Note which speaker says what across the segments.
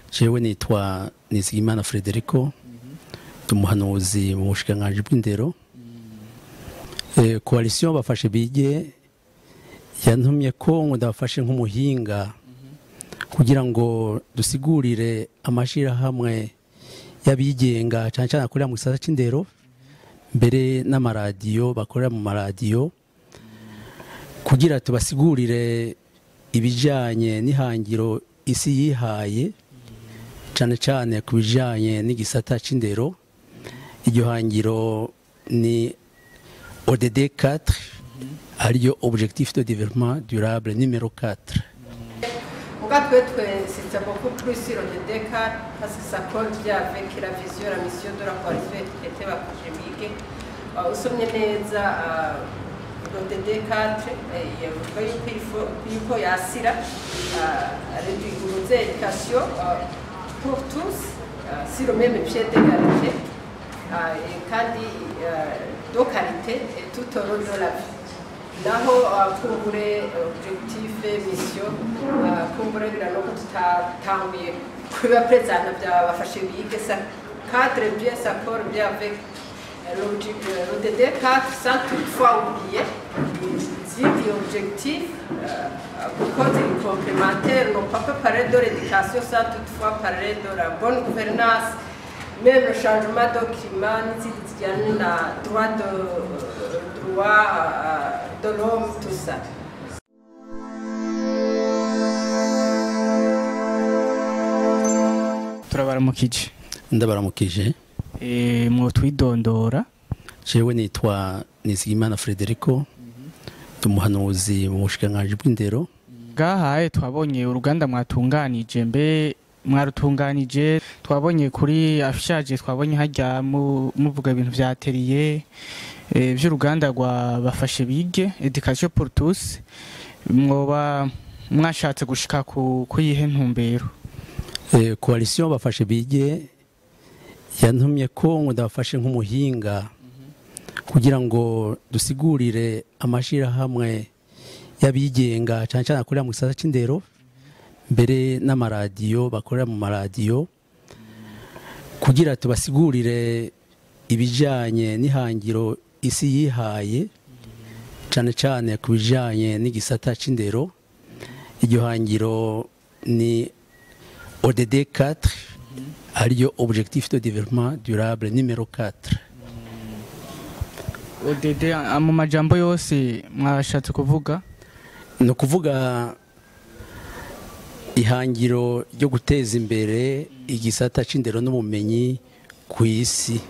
Speaker 1: jewe nitwa nizigimana frederico ndi umuhanuzi mu bushikiranganji bw'indero Eh, koalisiyo bafashe bige yantumye ko ngo ndabafashe nk'umuhinga kugira ngo dusigurire amashyirahamwe y'abigenga cyane cyane akorera mu gisata cy'indero mbere n'amaradiyo bakorera mu maradiyo kugira tubasigurire ibijyanye n'ihangiro isi yihaye cyane cyane ku bijyanye n'igisata cy'indero iryo hangiro ni ODD 4 ariyo objectif de développement durable numéro 4
Speaker 2: Muga twe twensitse beaucoup plus sur le décart parce que ça colle bien avec la vision, la mission de la coalition était bafashe bige Uh, usomye neza uh, le DD4 yavuga yuko ifo- yuko yasira réduire éducation uh, pour tous uh, sur le même pied d'égalité uh, et kandi uh, de qualité et tout au long de la vie naho uh, kumbure uh, objectif mission uh, kumbure biranoko tutatanguye kuba prezana byabafashe bige ça cadre bien s'accorde bien avec euh, l'obje- euh, le DD4 sans toutefois oublier zindi objectif kuko ziri complémentaire non pas que parler de l'éducation sans toutefois parler de la bonne gouvernance même le changement de climat n'izindi zijyanye na droit de droit euh, de l'homme tout ça
Speaker 3: turabaramukije
Speaker 1: ndabaramukije
Speaker 3: Eh, mwotwidondora
Speaker 1: jewe nitwa nizigimana frederico ndi umuhanuzi mu bushikiranganji bw'indero
Speaker 3: bwahaye twabonye uruganda mwatunganije mbe mwarutunganije twabonye kuri afishaje twabonye hajya mu- muvuga ibintu vya atelier eh, vy'uruganda rwa bafashe bige education pour tous mwoba mwashatse gushika ku kuyihe ntumbero
Speaker 1: Eh, koalisiyo bafashe bige yantumye ko ngo ndabafashe nk'umuhinga kugira ngo dusigurire amashyirahamwe y'abigenga cyane cyane akorera mu gisata cy'indero mbere n'amaradiyo bakorera mu maradiyo kugira tubasigurire ibijyanye n'ihangiro isi yihaye cyane cyane ku bijyanye n'igisata cy'indero iryo hangiro ni ODD 4 ariyo objectif de développement durable numéro 4
Speaker 3: ODD a- mu majambo yose mwashatse kuvuga
Speaker 1: ni ukuvuga ihangiro ryo guteza imbere igisata cy'indero n'ubumenyi ku isi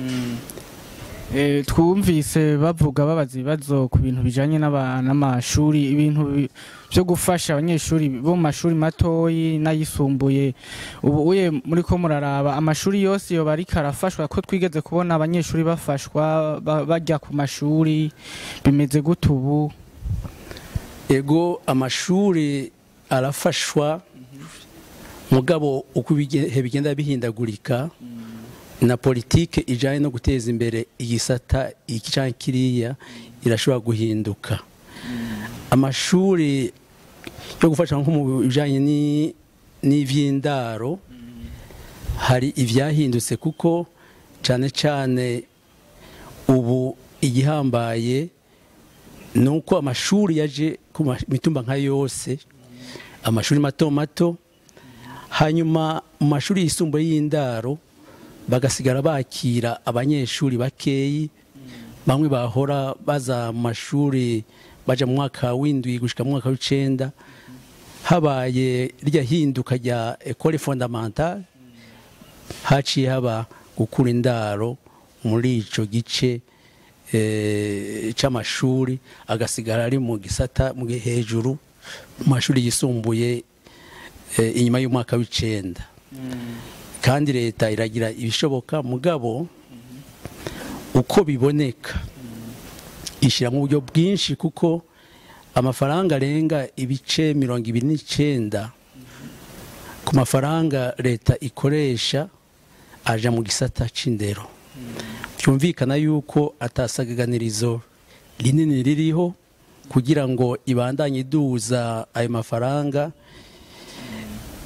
Speaker 3: Eh, twumvise bavuga babaza ibibazo ku bintu bijanye n'aba- n'amashuri ibintu bi- byo gufasha abanyeshuri bo mu mashuri matoyi n'ayisumbuye ubu uye muri ko muraraba amashuri yose yoba ariko arafashwa ko twigeze kubona abanyeshuri bafashwa ba- bajya ku mashuri bimeze gute ubu
Speaker 1: ego amashuri arafashwa mugabo uko ibihe bigenda bihindagurika na politike ijyanye no guteza imbere igisata iki cyangwa kiriya irashobora guhinduka amashuri yo gufasha nko mu bijyanye ni- n'iby'indaro hari ibyahindutse kuko cyane cyane ubu igihambaye ni uko amashuri yaje ku ma- mitumba nka yose amashuri mato mato hanyuma mu mashuri yisumbuye y'indaro bagasigara bakira abanyeshuri bakeyi bamwe bahora baza mu mashuri baja mu mwaka w'indwi gushika mu mwaka w'icenda habaye rya hinduka rya ekole fondamentale haciye haba gukura indaro muri ico gice eh, c'amashuri agasigara ari mu gisata mu gi- hejuru mu mashuri yisumbuye eh, inyuma y'umwaka w'icenda kandi leta iragira ibishoboka mugabo uko biboneka ishyira mu buryo bwinshi kuko amafaranga arenga ibice mirongo ibiri n'icyenda ku mafaranga leta ikoresha aja mu gisata c'indero byumvikana yuko atasagaganirizo rinini ririho kugira ngo ibandanye iduza ayo mafaranga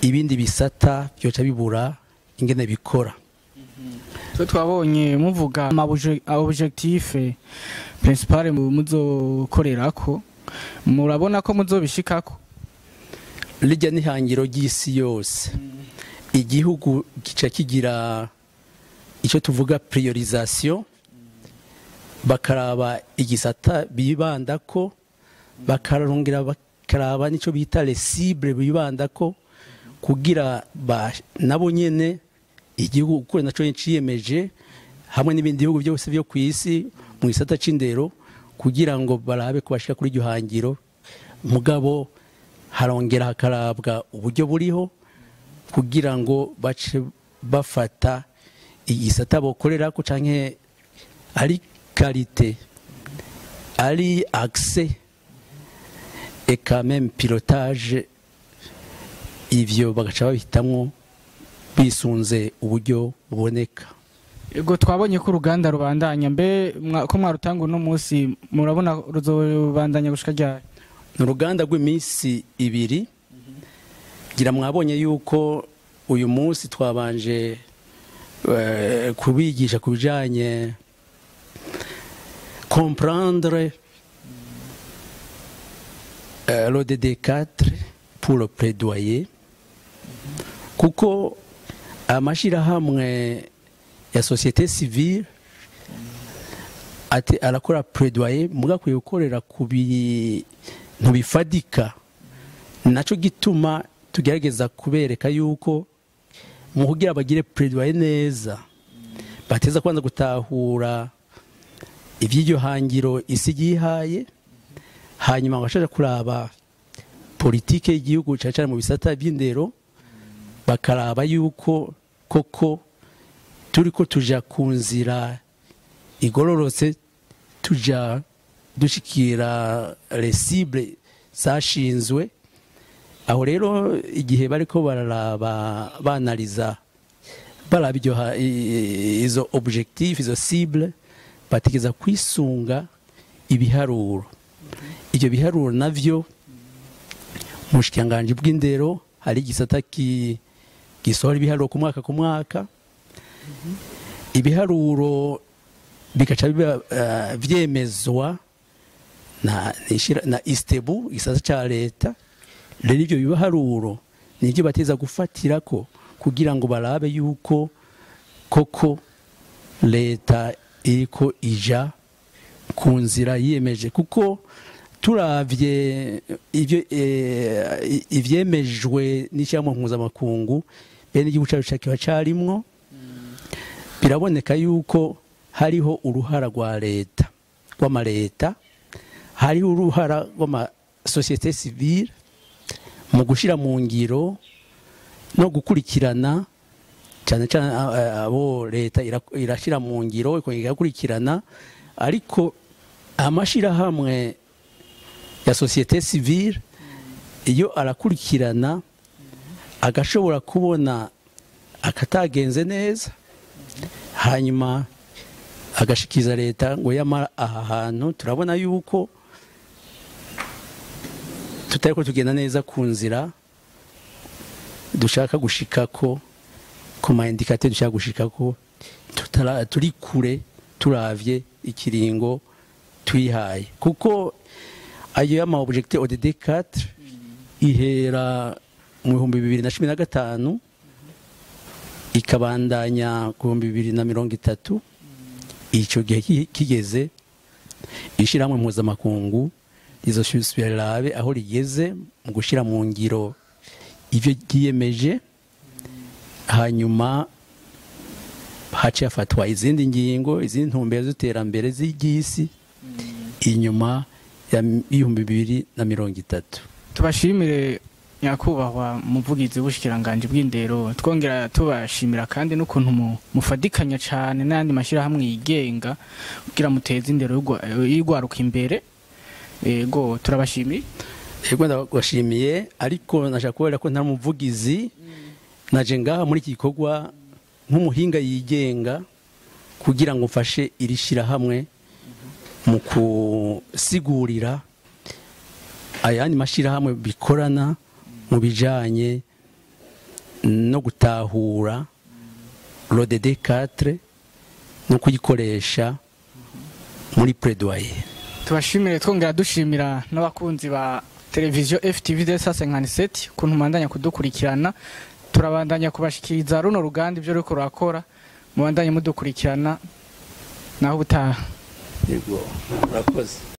Speaker 1: ibindi bisata byoca bibura ingene bikora
Speaker 3: twe twabonye muvuga ama objectif principal muzokorerako murabona ko muzobishikako
Speaker 1: rijya n'ihangiro ry'isi yose igihugu gica kigira icyo tuvuga priorisation bakaraba igisata bibanda ko bakarongera bakaraba n'icyo bita cible bibanda ko kugira nabo nyene igihugu kuko nacyo ciyemeje hamwe n'ibindi bihugu byose byo ku isi mu gisata c'indero kugira ngo barabe ko bashika kuri iryo hangiro mugabo harongera hakarabwa uburyo buriho kugira ngo bace bafata igisata bokorera ko canke ari karite ari accès et quand même pilotage ivyo bagaca babihitamwo bisunze uburyo buboneka
Speaker 3: Ego twabonye ko uruganda rubandanya mbe ko mwarutanga uno munsi murabona ruzobandanya gushika ryari
Speaker 1: ni uruganda rw'iminsi ibiri gira mwabonye yuko uyu munsi twabanje kubigisha ku bijyanye comprendre le DD4 pour le plaidoyer kuko amashyirahamwe ya sosiyete sivile ati arakora plaidoyer mugakwiye gukorera ku bintu bifadika nacyo gituma tugerageza kubereka yuko mu kugira bagire plaidoyer neza bateza kwanza gutahura iby'iryo hangiro isi yihaye hanyuma bagashaka kuraba politike y'igihugu cyane cyane mu bisata by'indero bakaraba yuko koko turi ko tuja ku nzira igororotse tuja dushikira resible zashinzwe aho rero igihe bariko bararaba banaliza baraba iryo izo objectif izo cible bategeza kwisunga ibiharuro ibyo biharuro navyo mu bushikiranganji bw'indero hari igisata gisohora ibiharuro ku mwaka ku mwaka ibiharuro bigaca biba vyemezwa na na istebu igisata ca leta rero ivyo biharuro nivyo bateza gufatirako kugira ngo barabe yuko koko leta iriko ija ku nzira yiyemeje kuko turavye ivyo ivyemejwe n'ishyirahamwe mpuzamakungu bene igihugu cacu kiba carimwo biraboneka yuko hariho uruhara rwa leta rw'amaleta hariho uruhara rw'amasosiyete sivile mu gushyira mu ngiro no gukurikirana cyane cyane abo leta irashyira mu ngiro igakurikirana ariko amashyirahamwe ya sosiyete sivile iyo arakurikirana agashobora kubona akatagenze neza hanyuma agashikiriza leta ngo yamara aha hantu turabona yuko tutari ko tugenda neza ku nzira dushaka gushikako ku ma indikate dushaka gushikako turi kure turavye ikiringo twihaye kuko ayo y'ama objectif ODD 4 ihera mu bihumbi bibiri na cumi na gatanu ikabandanya ku bihumbi bibiri na mirongo itatu icyo gihe kigeze ishyirahamwe mpuzamakungu rizosubirabe aho rigeze mu gushyira mu ngiro ibyo ryiyemeje hanyuma haciye hafatwa izindi ngingo izindi ntumbero z'iterambere z'iby'isi inyuma y'ibihumbi bibiri na mirongo itatu
Speaker 3: tubashimire nyakubahwa muvugizi w'ubushikiranganje bw'indero twongera tubashimira kandi n'ukuntu mufadikanya cyane n'ayandi mashyirahamwe yigenga kugira muteze indero y'urwaruka imbere yego turabashimiye
Speaker 1: yego ndabashimiye ariko nashaka kubera ko nta muvugizi naje ngaha muri iki gikorwa nk'umuhinga yigenga kugira ngo mfashe iri shyirahamwe mu kusigurira ayandi mashyirahamwe bikorana mu bijyanye no gutahura rodede 4 no kuyikoresha muri plaidoyer
Speaker 3: tubashimire twongera dushimira n'abakunzi ba televiziyo FTV de sase nkaniseti ukuntu mubandanya kudukurikirana turabandanya kubashikiriza runo ruganda ibyo ruriko rurakora mubandanye mudukurikirana naho ubutaha
Speaker 1: yego urakoze